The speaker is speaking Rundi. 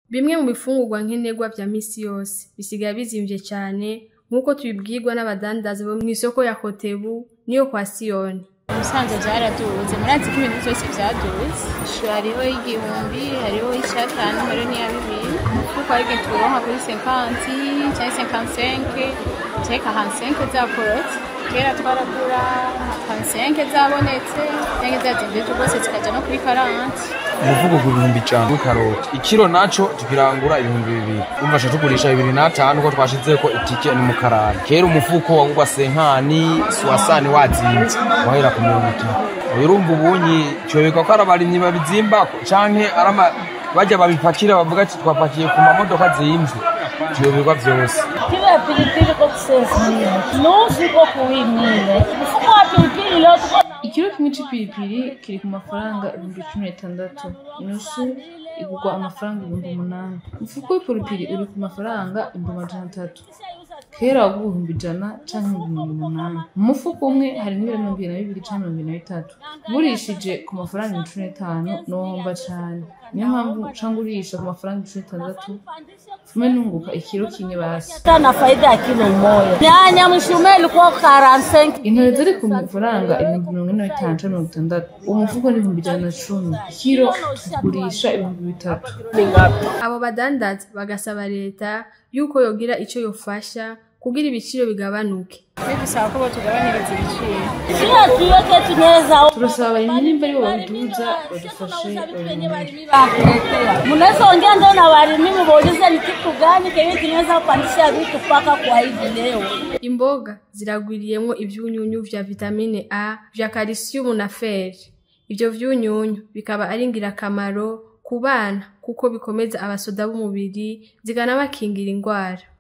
Bimwe mu bifungurwa nkenerwa vya misi yose bisigaye bizimvye cane nk'uko tubibwirwa n'abadandaza bo mw'isoko ya Kotebu niyo kwa Siyoni. Musanze vyaraduze murazi ko ibintu vyose vyaduze ishu hariho y'igihumbi hariho y'icatanu hariho n'iya bibiri umufuko hari igihe turonka kuri 50 canke 55 canke 45 zakorotse kera twaragura 55 zabonetse canke zazimvye rwose zikaja no kuri 40 umuvugo ku bihumbi ijana w'ikaroti ikiro naco tukirangura ibihumbi bibiri umva ca tugurisha bibiri n'atanu ko twashizeko itike n'umukarani kera umufuko wagurwa senkani suwasani wazimvye wahera ku mirongo itatu urumva ubunyi cobekwa ko ari abarimyi babizimbako canke ari ama barya babipakira bavuga ati twapakiye ku mamodoka zimvye vyoberwa vyose Kilo ya pilipili kwa kusezia nusu iko kuwimile mfuko wa pilipili leo tuko na Ikiro kimwe c'ipiripiri kiri ku mafaranga ibihumbi cumi n'itandatu inusu igurwa amafaranga ibihumbi umunani umufuko w'ipiripiri uri ku mafaranga ibihumbi amajana atatu kera wagurwa ibihumbi ijana canke ibihumbi umunani mu mufuko umwe harimwo ibiro mirongo ibiri na bibiri canke mirongo ibiri na bitatu ugurishije ku mafaranga ibihumbi cumi n'itanu nohomba cane niyo mpamvu ca ngurisha ku mafaranga ibihumbi cumi n'itandatu fume nunguka ikiro kimwe basi hata na faida ya kilo moja. Nyanya mshume ilikuwa 45 intore ziri ku mafaranga ibihumbi mirongo ine na bitanu canke mirongo itandatu uwo mufuko ni ibihumbi ijana na cumi ikiro tugurisha ibihumbi bitatu Abo badandaza bagasaba leta yuko yogira ico yofasha kugira ibiciro bigabanuke. twe dusaba ko botugabaniriza ibiciro Sio tuweke tunaweza turasaba abarimyi nimba aribo babiduza badufashe babimure Mnaweza ongea ndio na walimi muulize ni kitu gani kenye kinaweza kupandisha vitu mpaka kwa hivi leo. Imboga ziragwiriyemwo ivyunyunyu vya vitamine A, vya calcium na fer. Ivyo vyunyunyu bikaba ari ngirakamaro ku bana kuko bikomeza abasoda b'umubiri zikanabakingira ingwara.